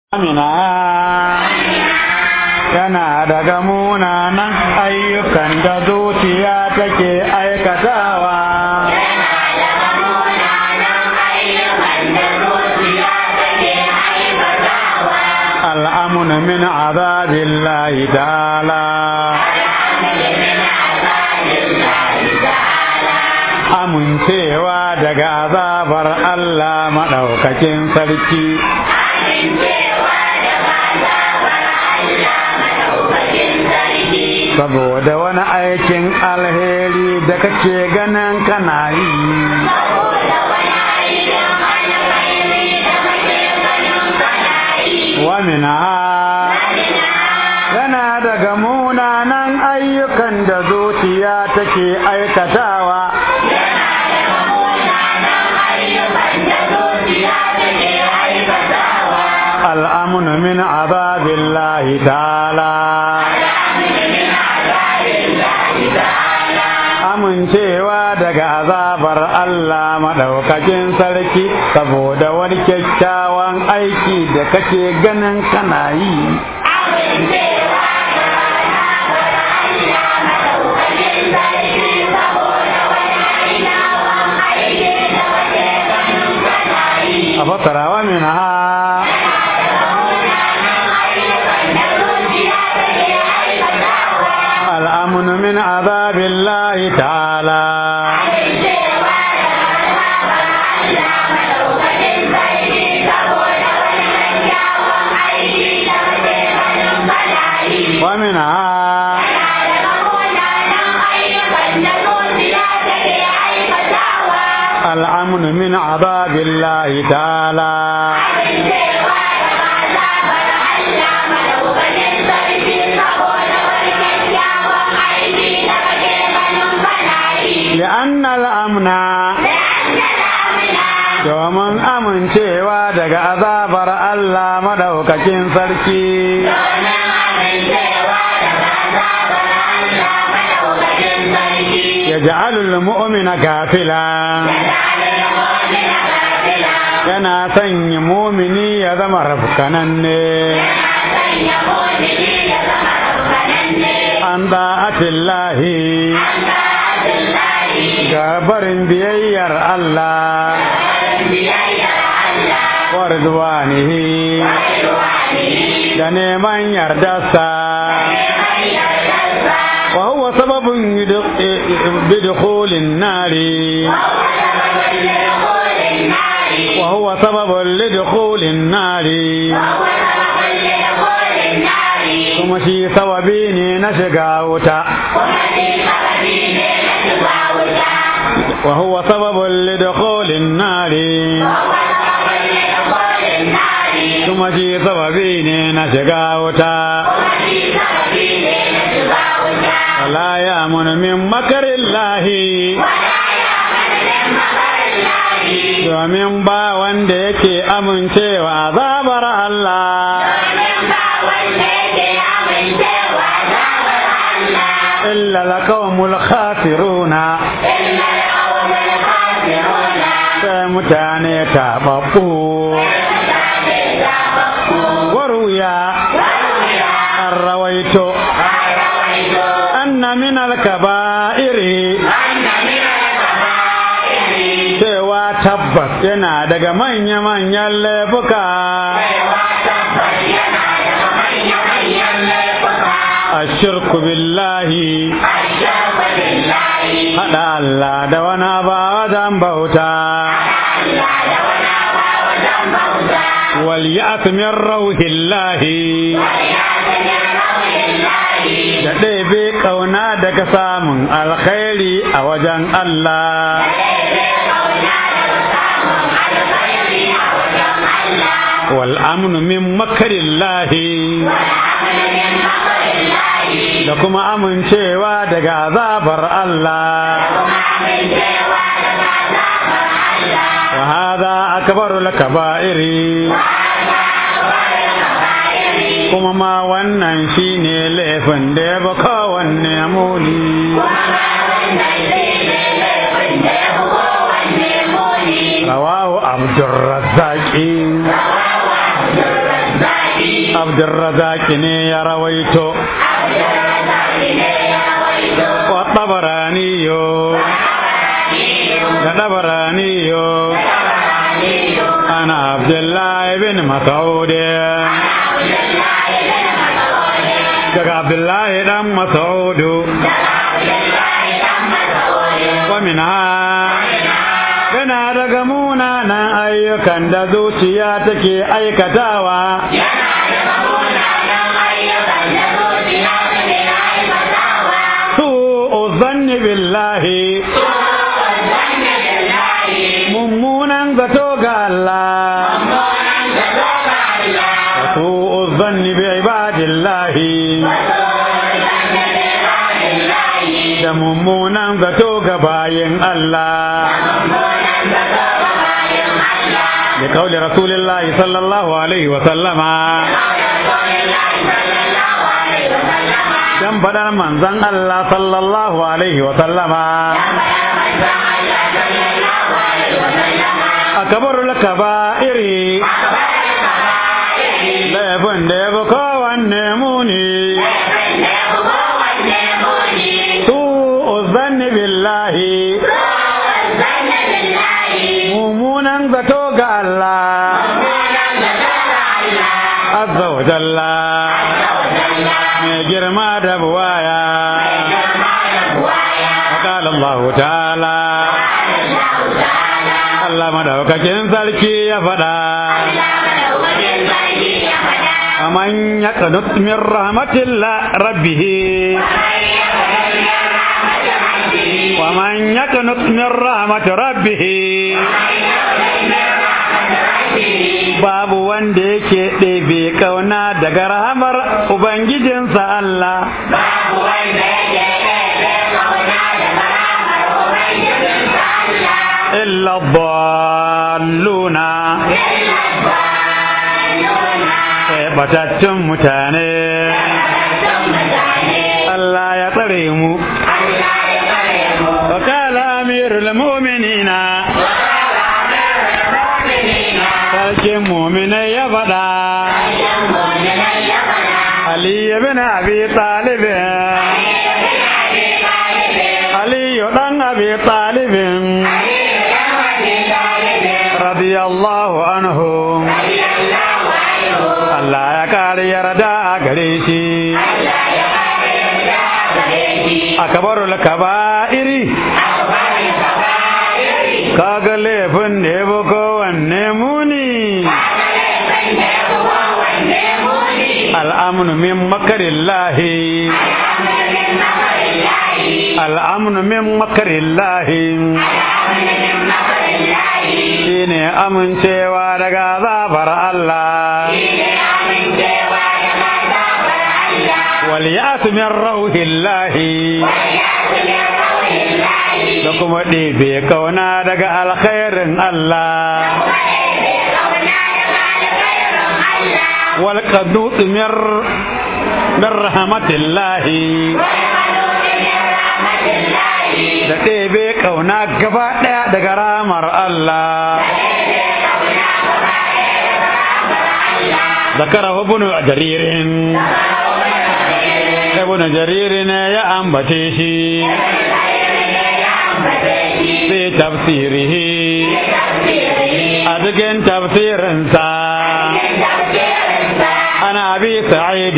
Amina yana daga munanan ayyukan da zuciya take aikatawa. Al'amuna min azabillahi ta'ala. Amincewa daga azabar Allah maɗaukakin sarki. saboda wani aikin alheri da kake ganin kana yi wamina yana daga munanan ayyukan da zuciya take aikatawa al'amunu min azabillahi ta'ala amincewa daga azabar Allah maɗaukakin sarki saboda wani kyakkyawan aiki da kake ganin kana yi. A fasarawa min ha الأمن من عذاب الله تعالى ومنها الأمن من عذاب الله تعالى لأن الأمن domin amincewa daga azabar Allah madaukakin sarki ya ja'alul mu'mina gafila yana sanya mumini ya zama rafkananne an da'atillahi ga barin biyayyar Allah warduwanihi da neman yardarsa wa huwa sababin bidkhulin nari wa huwa sababin lidkhulin nari kuma shi sababi ne na shiga wuta وهو سبب لدخول النار ثم شي سببين نشقاوتا ولا يأمن من مكر الله domin ba wanda yake amincewa azabar Allah illa lakawmul khasiruna sai mutane taɓaɓɓu waruya an rawaito anna min alkaba'iri cewa tabbas yana daga manya-manyan laifuka ashirku billahi haɗa Allah da wani ba wajen bauta واليأس من روح الله da ɗebe ƙauna daga samun alkhairi a wajen Allah wal amnu min makarillahi da kuma amincewa daga azabar Allah wa hada akbaru lakaba'iri kuma ma wannan shine laifin da ya ba kowanne muni rawahu abdurrazzaqi abdurrazak ne ya rawaito wa tabaraniyo da tabaraniyo ana abdullahi bin mas'ud daga abdullahi dan mas'ud wa minha yana daga munanan ayyukan da zuciya take aikatawa su uzanni billahi mummunan zato ga Allah su uzanni bi ibadillahi da mummunan zato ga bayin Allah لقول رسول الله صلى الله عليه وسلم dan fadar manzon Allah sallallahu alaihi wa sallama akabarul kaba'iri laifin da ya fi kowanne muni su uzanni billahi mummunan zato ga Allah azza wa jalla mai girma da buwaya وقال الله تعالى Allah madaukakin sarki ya faɗa ومن يقنط من رحمة الله ربه ومن يقنط من رحمة ربه babu wanda yake ɗebe kauna daga rahamar Ubangijinsa Allah. Babu wanda yake ɗebe kauna daga rahamar Ubangijinsa Allah. Illa dalluna Illa dalluna. sai batattun mutane. Batattun mutane. Allah ya tsare mu. Allah ya tsare mu. Wakala amirul mu'minina Wakala amirul mu'minina. sarkin mu'minai ya faɗa. Ayyan mu'minai ya faɗa. Ali ibn Abi Talib Ayyan bin Abi Talib. Ali dan Abi Talib Ayyan bin Abi Talib. radiyallahu anhu Radiyallahu anhu. Allah ya kare yarda a gare shi Allah ya kare yarda gare shi. akabarul kaba'iri Akbar kaba'iri. kaga laifin da ya fi kowanne muni al'amnu min makarillahi al'amnu min makarillahi shine amincewa daga azabar Allah wal ya'tu min rauhillahi da kuma ɗebe kauna daga alkhairin Allah wal qadut min min rahmatillahi da ɗebe kauna gaba ɗaya daga ramar Allah ذكره ابن جرير ابن جرير يا أنبتيشي في تفسيره أدقن تفسير انسا أنا أبي سعيد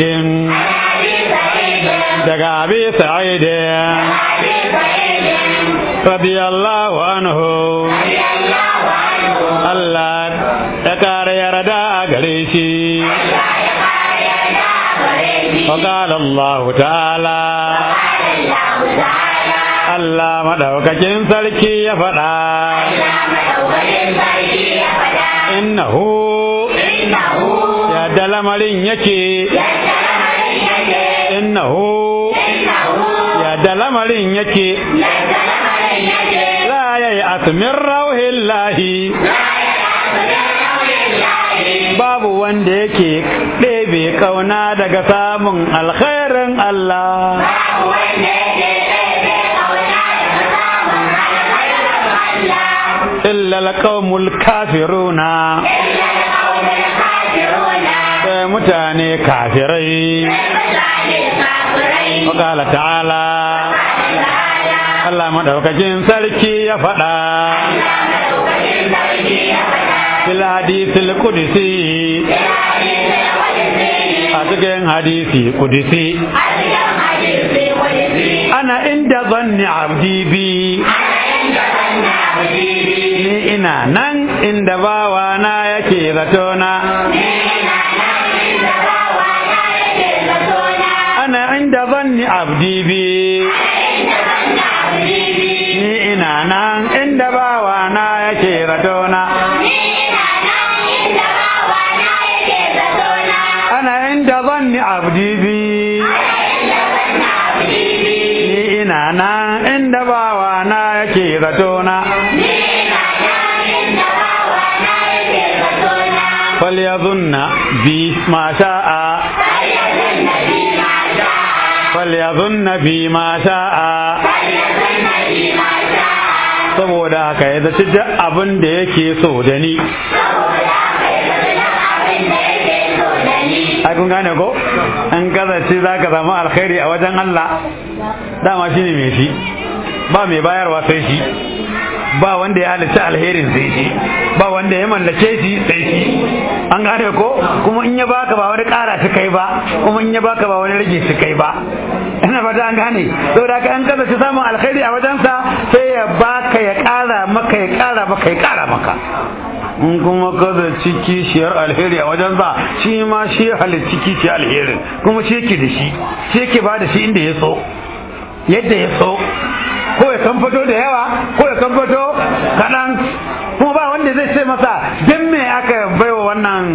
دقى أبي سعيد رضي الله عنه الله يكار يردا قريشي وقال الله تعالى Allah madaukakin sarki ya faɗa innahu yadda lamarin yake innahu yadda lamarin yake la yayi asmin rauhin lahi babu wanda yake ɗebe kauna daga samun alkhairin Allah illa alqaumul kafiruna sai sai mutane kafirai wakala ta'ala Allah madaukakin sarki ya faɗa fil hadisil qudsi a cikin hadisi qudsi ana inda zanni abdi bi ni ina nan inda bawa na yake zatona ana inda zanni abdi bi ni ina nan inda bawa na yake zatona ana inda zanni abdi bi ni ina nan inda bawa na yake zatona فليظن بي ما شاء فليظن بي ما شاء saboda haka ya zaci duk abin da yake so da ni ai kun gane ko an kazace za ka samu alkhairi a wajen Allah dama shine mai shi ba mai bayarwa sai shi ba wanda ya halitta alherin sai shi ba wanda ya mallake shi sai shi an gane ko kuma in ya baka ba wani kara shi kai ba kuma in ya baka ba wani rage shi kai ba ina fata an gane saboda ka an kaza shi samun alkhairi a wajensa sai ya baka ya kara maka ya kara maka ya kara maka in kuma kaza ciki shiyar alheri a wajensa shi ma shi halitta ciki alherin kuma shi yake da shi shi yake ba da shi inda ya so yadda ya so ko ya kan fito da yawa ko ya kan fito kaɗan kuma ba wanda zai ce masa don me aka baiwa wannan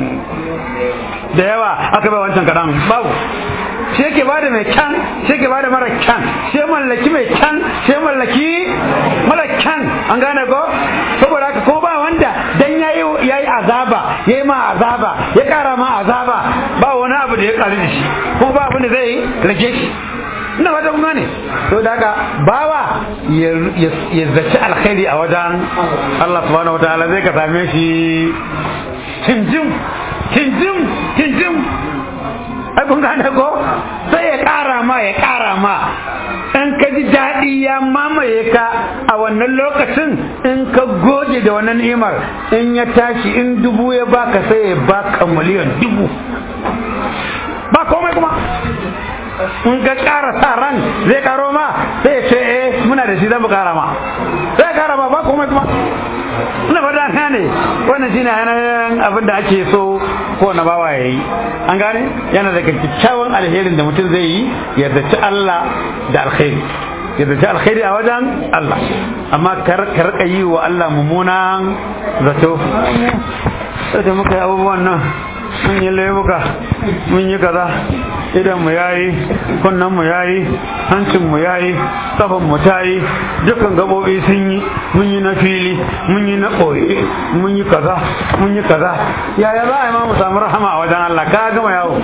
da yawa aka bai wancan kaɗan babu shi yake bada mai kyan shi yake bada mara kyan shi mallaki mai kyan shi mallaki mara kyan an gane ko saboda haka ko ba wanda dan yayi yayi azaba yayi ma azaba ya kara ma azaba ba wani abu da ya kare da shi ko ba abin da zai rage shi ina fata kun gane to daga bawa ya zaci alkhairi a wajen Allah subhanahu wataala zai ka same shi tinjim tinjim tinjim ai kun gane ko sai ya kara ma ya kara ma in ka ji daɗi ya mamaye ka a wannan lokacin in ka goge da wannan ni'imar in ya tashi in dubu ya baka sai ya baka miliyan dubu ba komai kuma in ka ƙara sa ran zai karo ma sai ce eh muna da shi zan kara ma sai kara ma ba komai kuma ina fata na ne wannan shine yanayin abin da ake so ko na bawa yayi an gane yana daga kyakkyawan alherin da mutum zai yi ya zaci Allah da alkhairi ya zaci alkhairi a wajen Allah amma kar rika yi wa Allah mummunan zato sai da muka yi abubuwan nan mun yi laifuka mun yi kaza idan mu yayi kunnan mu yayi hancin mu yayi kafan mu tayi dukkan gabobi sun yi mun yi na fili mun yi na koyi mun yi kaza mun yi kaza yaya za a yi ma mu samu rahama a wajen Allah ka gama yawo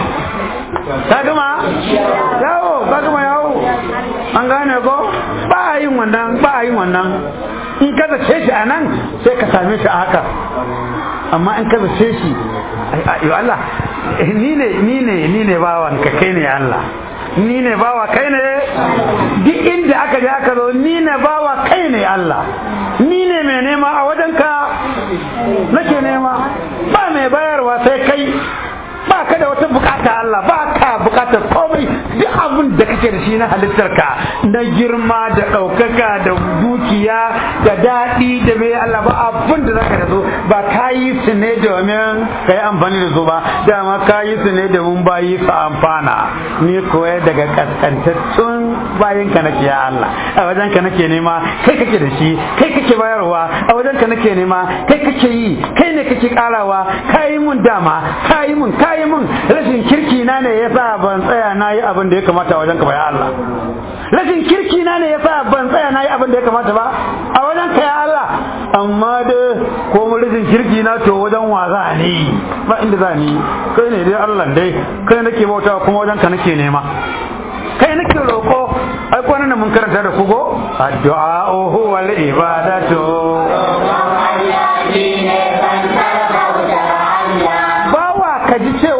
ka gama yawo ka gama yawo an gane ko ba a yin wannan ba a yin wannan in ka zace shi a nan sai ka same shi a haka amma in ka zace shi ayo Allah ni ne ni ne ni ne bawan ka kai ne Allah ni ne bawa kai ne duk inda aka je aka zo ni ne bawa kai ne Allah ni ne mai nema a wajenka nake nema ba mai bayarwa sai kai ba ka da wata bukata Allah ba ka bukatar komai duk abin da kake da shi na halittarka na girma da ɗaukaka da dukiya da daɗi da mai Allah ba abin da zaka da su ba ka yi su ne domin ka yi amfani da su ba dama ka yi su ne domin bayi su amfana ni koya daga kaskantattun bayan ka nake ya Allah a wajen ka nake nema kai kake da shi kai kake bayarwa a wajen ka nake nema kai kake yi kai ne kake karawa ka yi mun dama ka yi mun ka yi mun rashin kirki na ne yasa ban tsaya na yi abin da ya kamata a wajen ka ba ya Allah rashin kirki na ne yasa ban tsaya na yi abin da ya kamata ba a wajen ka ya Allah amma da ko mu rashin kirki na to wajen wa za ni ba inda za ni kai ne dai Allah dai kai nake bauta kuma wajen ka nake nema kai nake roko ai kwanan nan mun karanta da kugo addu'a huwa al-ibadatu bawa ka ji cewa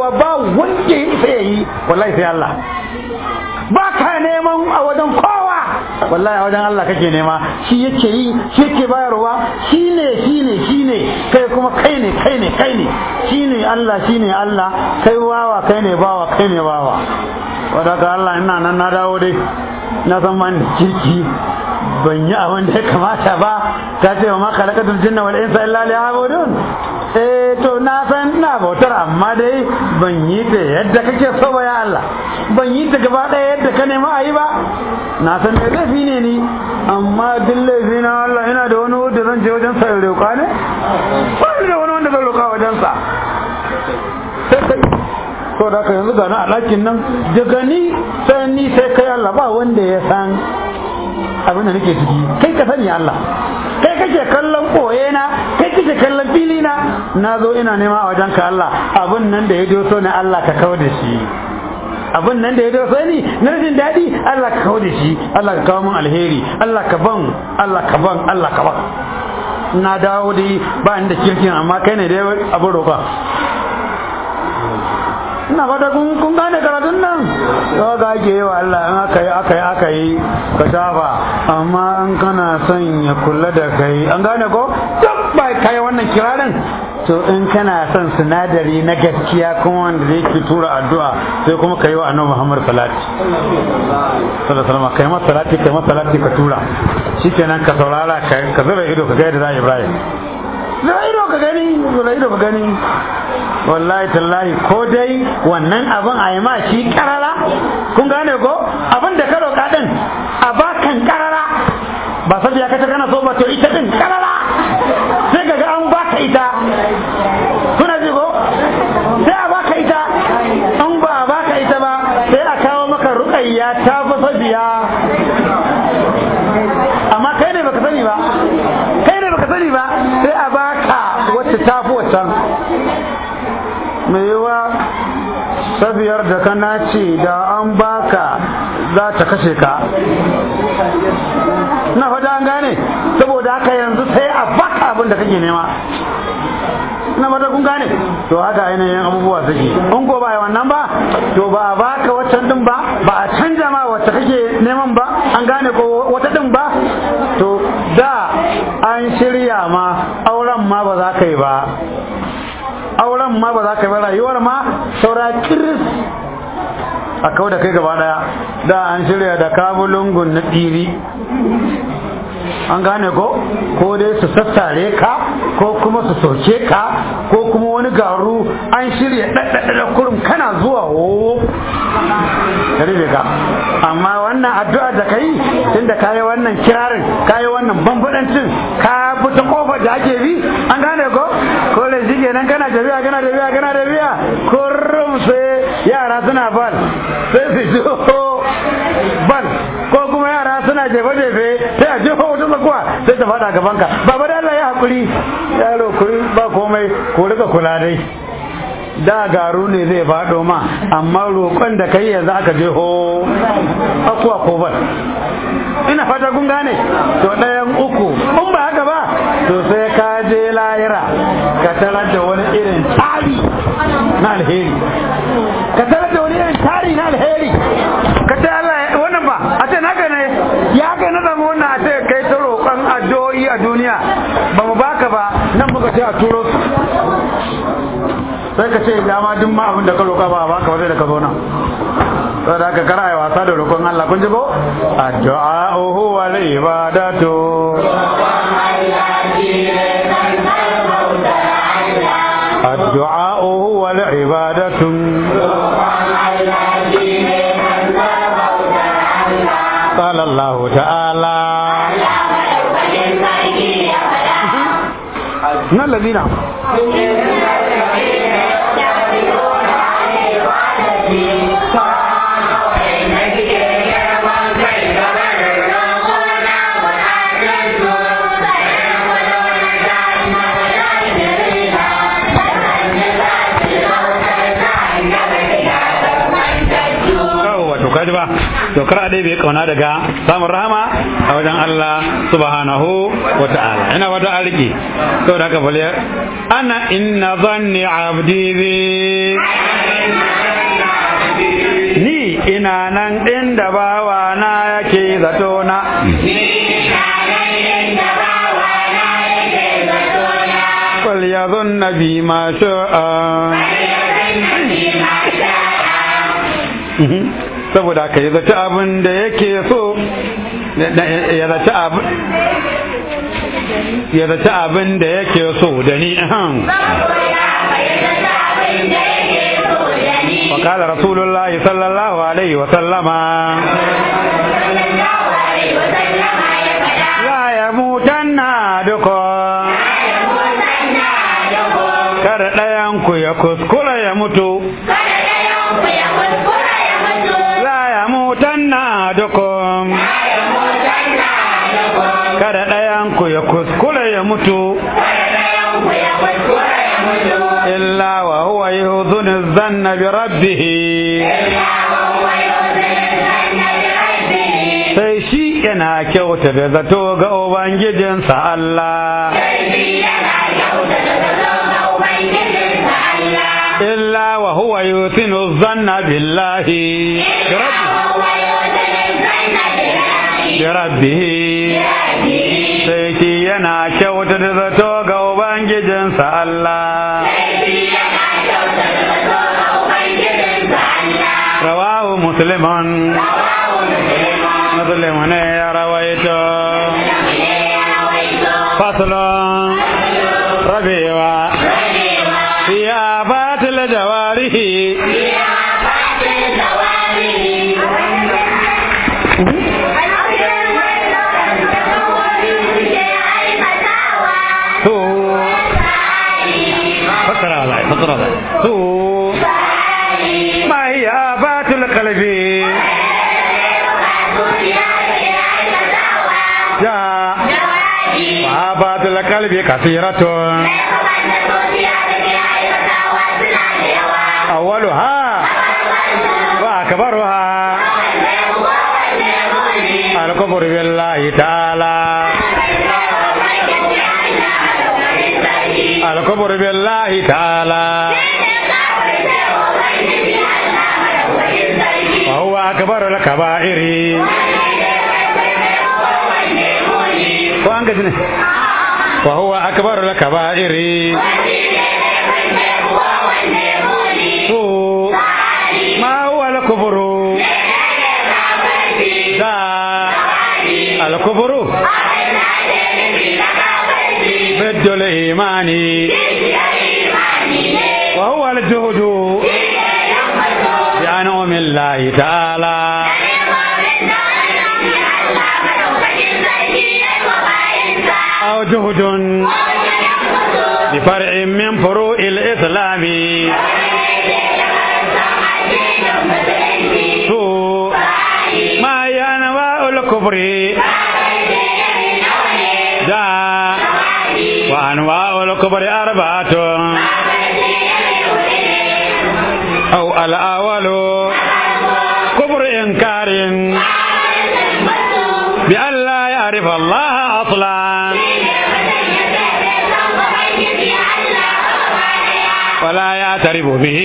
wanda ya isa yayi wallahi sai Allah ba ka neman a wajen kowa wallahi a wajen Allah kake nema shi yake yi shi yake bayarwa shi ne shi ne shi ne kai kuma kai ne kai ne kai ne shi ne Allah shi ne Allah kai wawa kai ne bawa kai ne bawa wadaka Allah ina nan na dawo dai na san man kirki ban yi abin da ya kamata ba ta ce wa ma khalaqatul jinna wal insa illa liya'budun eh to na san ina bautar amma dai ban yi ta yadda kake so ba ya Allah ban yi ta gaba ɗaya yadda ka nema a yi ba na san da laifi ne ni amma duk laifi na Allah ina da wani wanda zan je wajen sa roƙa ne ba ni da wani wanda zan roƙa wajen sa sai kai to da ka yanzu gana a ɗakin nan daga ni sai ni sai kai Allah ba wanda ya san abin da nake ciki kai ka sani Allah kai kake kallon koye na kai kake kallon fili na na zo ina nema a wajen ka Allah abin nan da ya doso na Allah ka kawo da shi abin nan da ya doso ni na jin daɗi Allah ka kawo da shi Allah ka kawo min alheri Allah ka ban Allah ka ban Allah ka ban na dawo dai ba inda kirkin amma kai ne dai abin roƙa ina fata kun kun gane karatun nan to ga ake yi wa Allah in aka yi aka yi aka yi ka shafa amma in kana son ya kula da kai an gane ko duk ba kai wannan kirarin to in kana son sinadari na gaskiya kuma wanda zai ki tura addu'a sai kuma kai wa annabi Muhammad salati sallallahu alaihi wasallam kai masa salati kai masa salati ka tura shikenan ka saurara ka zura ido ka ga yadda Ibrahim zura ido ka gani zura ido ka gani wallahi tallahi ko dai wannan abin a yi ma shi karara kun gane ko abin da ka roƙa din a bakan karara ba sabiya ka ta kana so ba to ita din karara sai ga an baka ita kuna ji ko sai a baka ita an ba a baka ita ba sai a kawo maka ruƙayya ta fi sabiya amma kai ne baka sani ba kai ne baka sani ba sai a baka wacce ta fi waccan mai yiwa safiyar da ka nace da an baka za ta kashe ka na fata an gane saboda haka yanzu sai a baka abin da kake nema na fata kun gane to haka ainihin abubuwa suke in ko ba wannan ba to ba a baka waccan din ba ba a canja ma wacce kake neman ba an gane ko wata din ba to da an shirya ma auren ma ba za ka yi ba auren ma ba za ka yi rayuwar ma saura kiris a kawo da kai gaba daya da an shirya da kabulungun na tsiri an gane ko ko dai su sassare ka ko kuma su soke ka ko kuma wani garu an shirya ɗaɗɗaɗɗa kurum kana zuwa wo rufe ka amma wannan addu'a da ka yi tun da ka yi wannan kirarin ka yi wannan bambaɗancin ka bi ta kofar da ake bi an gane ko ko da shi kenan kana tafiya kana tafiya kana tafiya kurum sai yara suna bal sai su jo bal ko kuma yara suna jefe-jefe sai a jefa wata tsakuwa sai ta faɗa gaban ka baba da Allah ya haƙuri yaro kuri ba komai ko rika kula dai da garu ne zai faɗo ma amma roƙon da kai yanzu aka je ho akuwa ko bal ina fata kun gane to ɗayan uku in ba haka ba to sai ka je lahira ka tarar da wani irin tari na alheri ka tarar da wani irin tari na alheri ka ce Allah wannan ba a ce naka ne ya kai na zama wannan a ce kai ta roƙon addu'o'i a duniya ba mu baka ba nan muka ce a turo su sai ka ce dama duk ma abin da ka roƙa ba a baka ba sai da ka zo nan saboda haka kara yi wasa da roƙon Allah kun ji ko addu'a huwa al-ibadatu addu'a huwa al-ibadatu قال الله تعالى من الذين kaji ba to kar dai bai kauna daga samun rahama a wajen Allah subhanahu wa ta'ala ina wata arki to da haka bale ana inna zanni abdi bi ina nan inda bawa na yake zato na fal yazunna bi ma sha'a saboda ka yi zaci abin da yake so ya zaci abin ya zaci abin da yake so da ni وقال رسول الله صلى الله عليه وسلم لا يموتن أحدكم kada ɗayanku ya kuskura ya mutu la ya mutan na dukum kada ɗayanku ya kuskura ya mutu illa wa huwa yuhdhunu dhanna bi rabbih sai shi yana kyauta da zato ga ubangijinsa Allah illa wa huwa yuthinu dhanna billahi bi rabbih sai shi yana kyauta da zato ga ubangijinsa Allah rawahu muslimun muslim ne ya rawaito faslun rabewa ya batil jawarihi to fakara lai fakara lai to ma hiya batil qalbi ja ma batil qalbi kasiratun awwaluha wa akbaruha al-kufru billahi ta'ala al-kufru billahi ta'ala wa huwa akbaru al-kaba'iri ko an gaji ne wa huwa akbaru al-kaba'iri su ma huwa al-kufru da al-kufru ضد الإيمان وهو الجهد بأنعم الله تعالى أو جهد بفرع من فروع الإسلام سوء ما ينوى الكفر جاء وأنواع الكبر أربعة أو الأول كبر إنكار بأن لا يعرف الله أصلا ولا يعترف به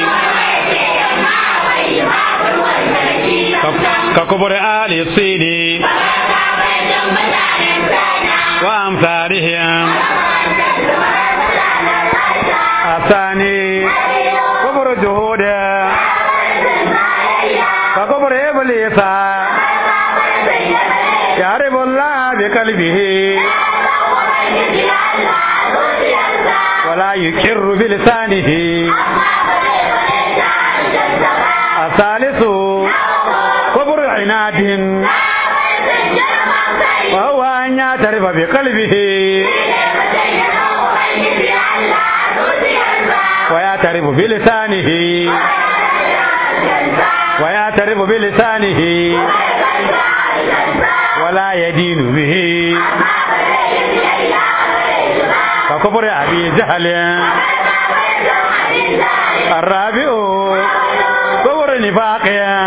ككبر آل الصين وأمثالهم الثاني كبر جهود ككبر إبليس يعرف الله بقلبه ولا يقر بلسانه الثالث كبر عناد وهو أن يعترف بقلبه ويعترف بلسانه ويعترف بلسانه ولا يدين به ككبر أبي جهل الرابع كبر نفاق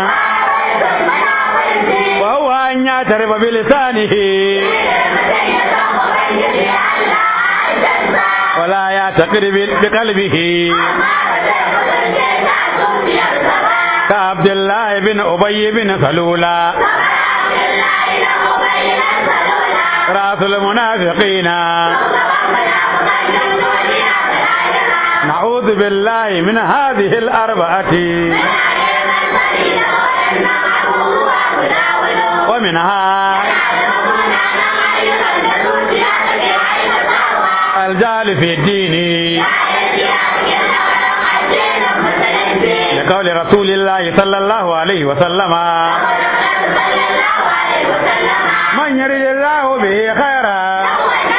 وهو أن يعترف بلسانه ولا يعتقد بقلبه عبد الله بن أبي بن سلولة رأس المنافقين نعوذ بالله من هذه الأربعة ومنها الجهل في الدين لقول رسول الله صلى الله عليه وسلم من يريد الله به خيرا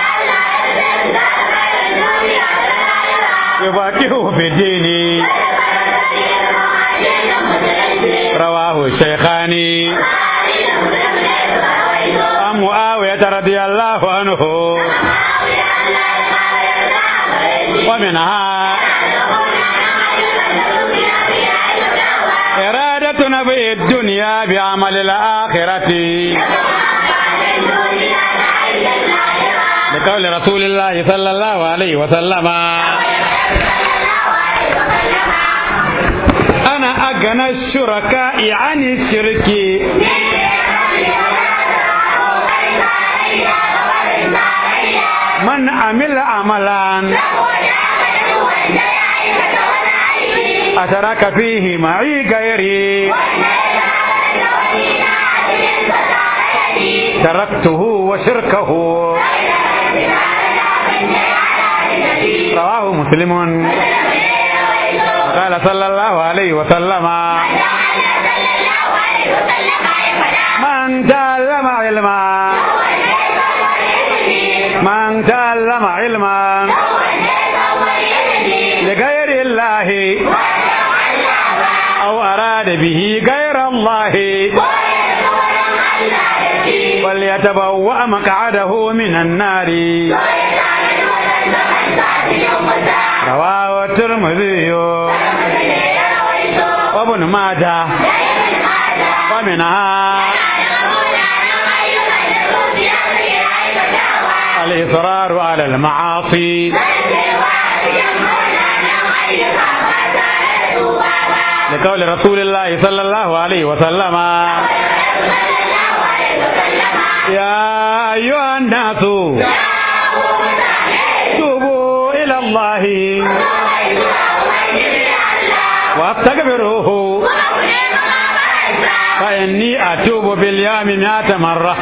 يفاكهه في الدين رواه الشيخان عن معاوية رضي الله عنه ومنها إرادة نبي الدنيا بعمل الآخرة لقول رسول الله صلى الله عليه وسلم أنا أغنى الشركاء عن الشرك من عمل عملا أشرك فيه معي غيري تركته وشركه رواه مسلم قال صلى الله عليه وسلم من تعلم علما من تعلم علما لغير الله أو أراد به غير الله فليتبوأ مقعده من النار رواه الترمذي وابن ماجه ومنها الإصرار على المعاصي لقول رسول الله صلى الله عليه وسلم يا أيها الناس توبوا إلى الله واستغفروه فإني أتوب باليوم مئة مرة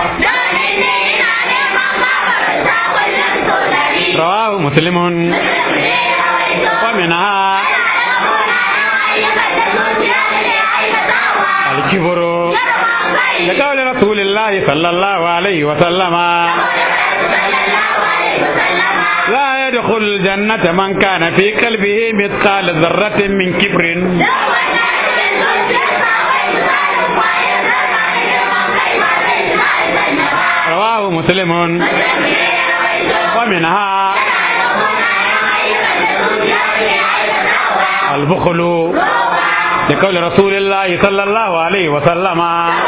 رواه مسلم ومنها الكبر لقول رسول الله صلى الله عليه وسلم لا يدخل الجنة من كان في قلبه مثقال ذرة من كبر رواه مسلم ومنها البخل لقول رسول الله صلى الله عليه وسلم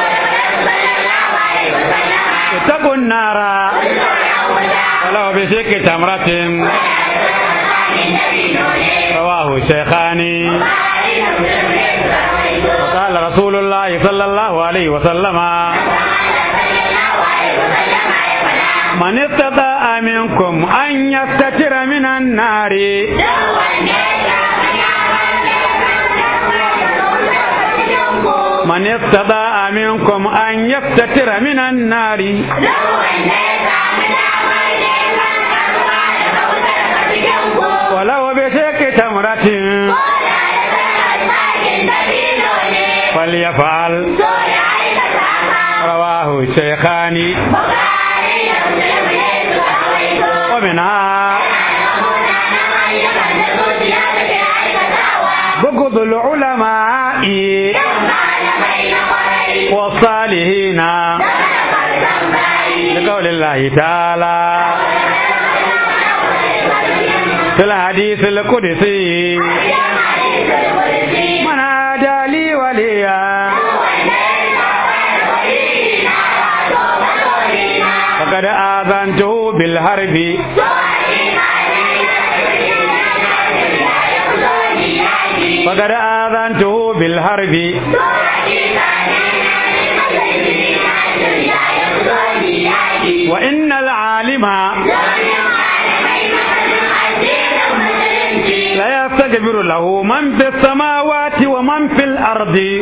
اتقوا النار ولو بشق تمرة رواه الشيخان وقال رسول الله صلى الله عليه وسلم من استطاع منكم أن يستتر من النار من استطاع منكم أن يستتر من النار ولو بشك تمرة فليفعل رواه الشيخان ومنها بغض العلماء والصالحين لقول الله تعالى في الحديث القدسي من عادى لي وليا فقد آذنته بالحرب فقد آذنته بالحرب وإن العالم لا يستكبر له من في السماوات ومن في الأرض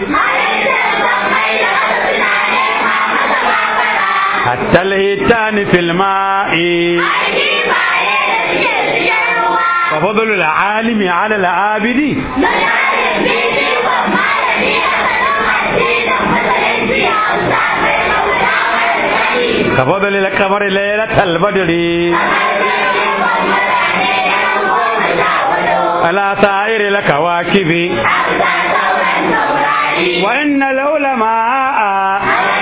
حتى الهيتان في الماء وفضل العالم على العابد كفضل القمر ليلة البدر على سائر الكواكب وإن العلماء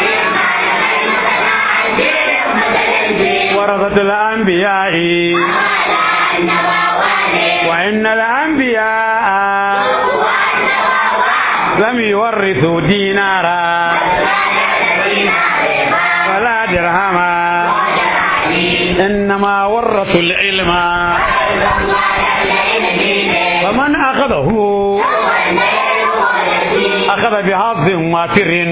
ورثة الأنبياء وإن الأنبياء لم يورثوا دينارا ولا درهما إنما ورثوا العلم فمن أخذه أخذ بحظ وافر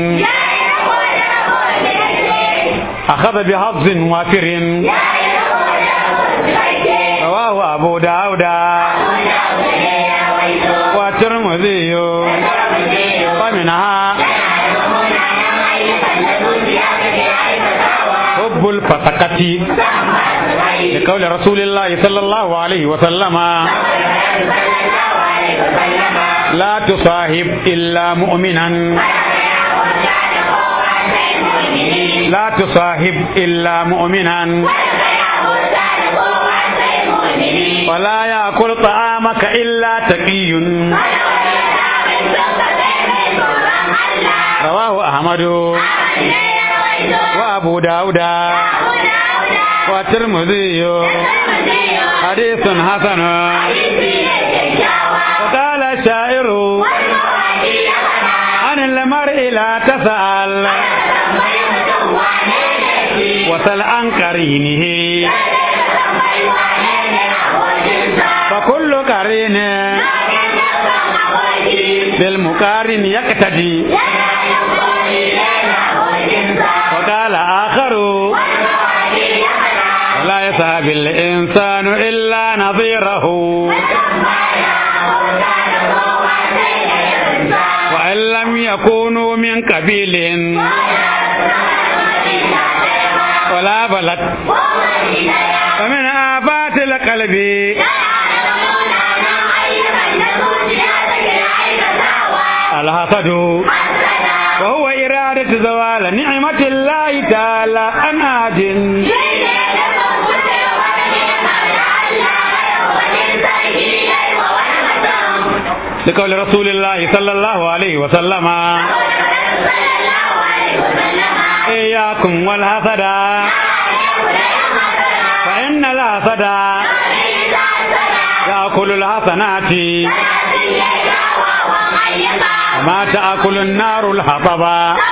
أخذ بحظ وافر رواه أبو داود والترمذي ومنها حب الفسقة لقول رسول الله صلى الله عليه وسلم لا تصاحب إلا مؤمنا لا تصاحب إلا مؤمنا ولا يأكل طعامك إلا تقي رواه أحمد وأبو داود والترمذي حديث حسن وقال الشاعر عن المرء لا تسأل وسل عن قرينه فكل قرين بالمقارن يقتدي وقال آخر ولا يسهب الإنسان إلا نظيره وإن لم يكونوا من قبيل ولا بلد ومن آفات القلب الحسد وهو إرادة زوال نعمة الله تعالى عن عاد لقول رسول الله صلى الله عليه وسلم إياكم والحسد فإن الحسد يأكل الحسنات ما تأكل النار الحطب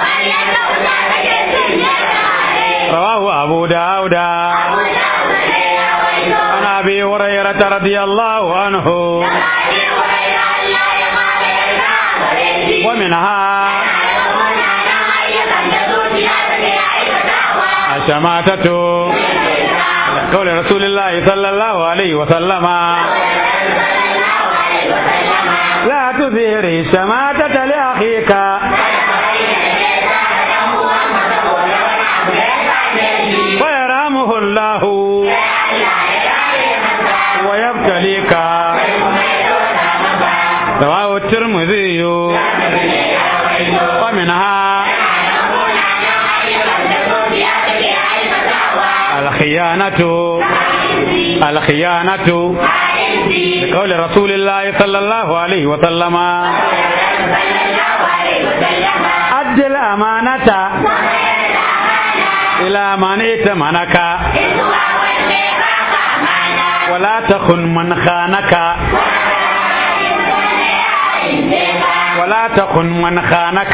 رواه أبو داود عن أبي هريرة رضي الله عنه ومنها الشماتة قول رسول الله صلى الله عليه وسلم لا تظهر الشماتة لأخيك ويرحمه الله ويبتليك رواه الترمذي ومنها الخيانة الخيانة لقول رسول الله صلى الله عليه وسلم أد الأمانة إلى من ائتمنك ولا تخن من خانك ولا تخن من خانك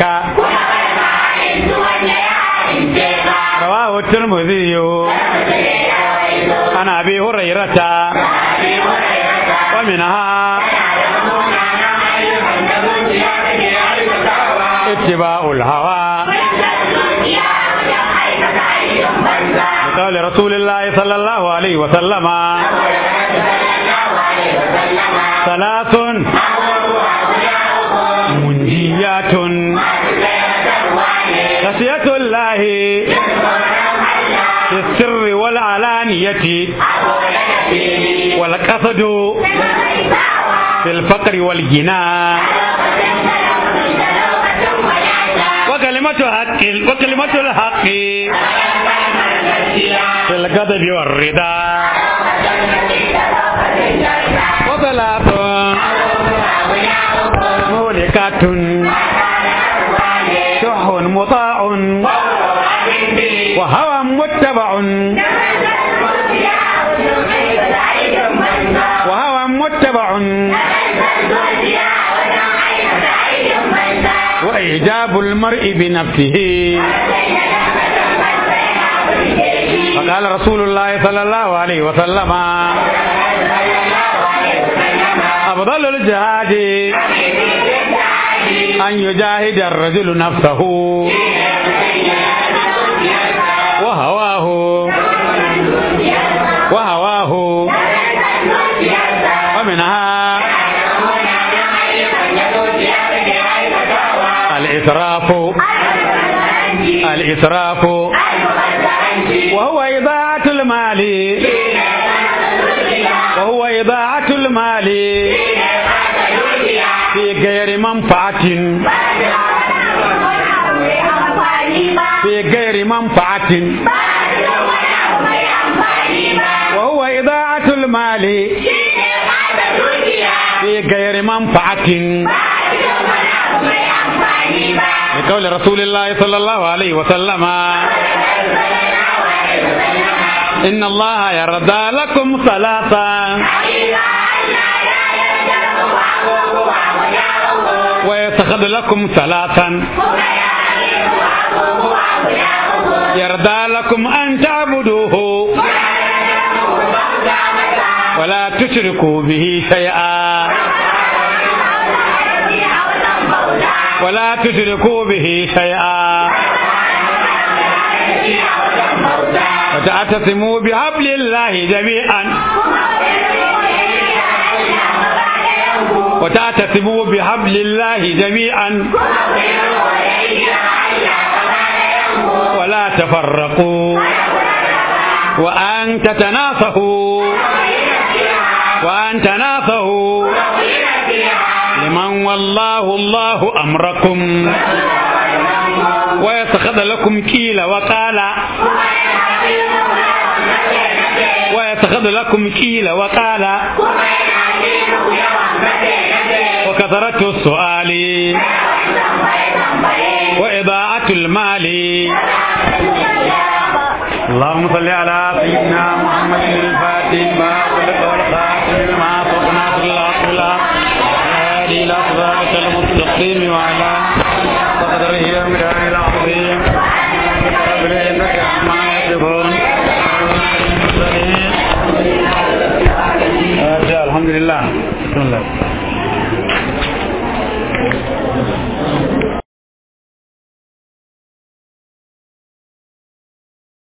رواه الترمذي عن ابي هريره ومنها ittiba'ul hawa قال رسول الله صلى الله عليه وسلم ثلاث منجيات خشية الله في السر والعلانية والقصد في الفقر والغنى وكلمة حق وكلمة الحق في الغضب والرضا وثلاث مهلكات شح مطاع وهوى متبع وهوى متبع وإعجاب المرء بنفسه فقال رسول الله صلى الله عليه وسلم أفضل الجهاد أن يجاهد الرجل نفسه وهواه وهواه ومنها الإسراف الإسراف وهو إضاعة المال وهو إضاعة المال في غير منفعة في غير منفعة وهو إضاعة المال في غير منفعة لقول رسول الله صلى الله عليه وسلم إن الله يرضى لكم ثلاثا ويتخذ لكم ثلاثا يرضى لكم أن تعبدوه ولا تشركوا به شيئا ولا تشركوا به شيئا وتعتصموا بحبل الله جميعا وتعتصموا بحبل الله جميعا ولا تفرقوا وأن تتناصحوا وأن تناصحوا لمن والله الله أمركم ويتخذ لكم كيل وقال ويتخذ لكم كيل وقال وكثرة السؤال وإضاعة المال اللهم صل على سيدنا محمد الفاتح ما خلق والخاتم لما سبق ناصر الله بالله هادي إلى صراط المستقيم وعلى قدره ومدار العظيم قبل إنك ما يصفون الحمد لله بسم الله